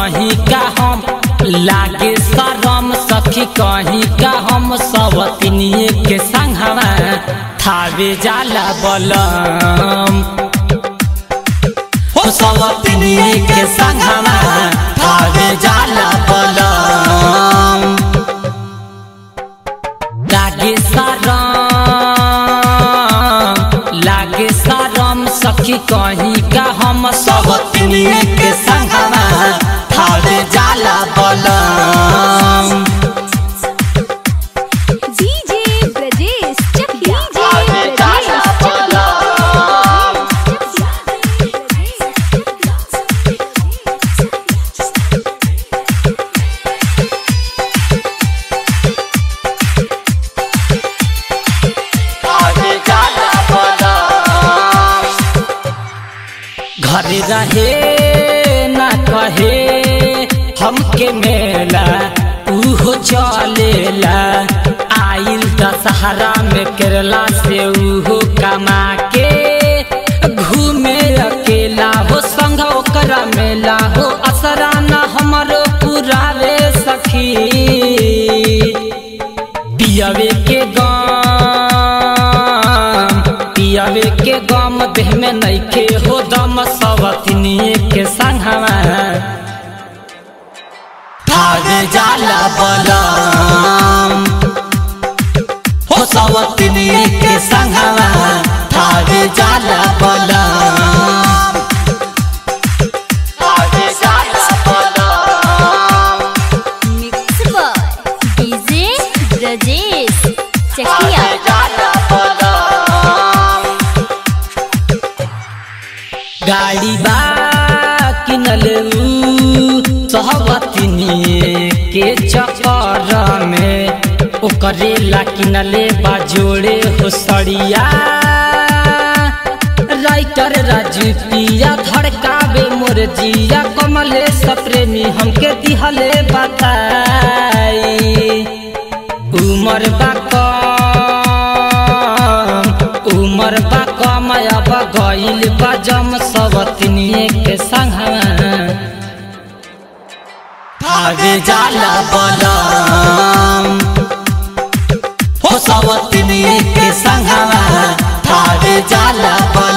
कहीं का हम लागे शरम सखी कहीं का हम सवतनिए के संगवा थावे जाला बलम हो सवतनिए के संगवा थावे जाला बलम लागे शरम लागे शरम सखी कहीं का हम सवतनिए के संगवा थावे जाला बलम डीजे ब्रजेश चकिया आगे जाला आगे जाला बलम घर रहे ना कहे हमके मेला उहो चलेला आइल दशहरा में केरला से उहो कमा के घूमे अकेला हो संग ओकरा मेला हो असरा ना हमरो पुरावे सखी पियावे के गम पियावे के गम देह में नइखे हो दम सवतनिए के संगवा भागे जाला बलम हो सवतनिए के संगवा भागे जाला बलम भागे जाला बलम mix by DJ Brajesh Chakia गाड़ी बा किनल सहवतनी के चक्कर में ओकरे ला किनले बा जोड़े हो सड़िया राइटर राजू पिया धड़कावे मोर जिया कमले सप्रेमी हमके दिहले बताई उमर बा कम उमर बा कम अब गइल बा जम सवतनिए के संगवा भागे जाला बलम हो सवतनिए के संगवा भागे जाला बलम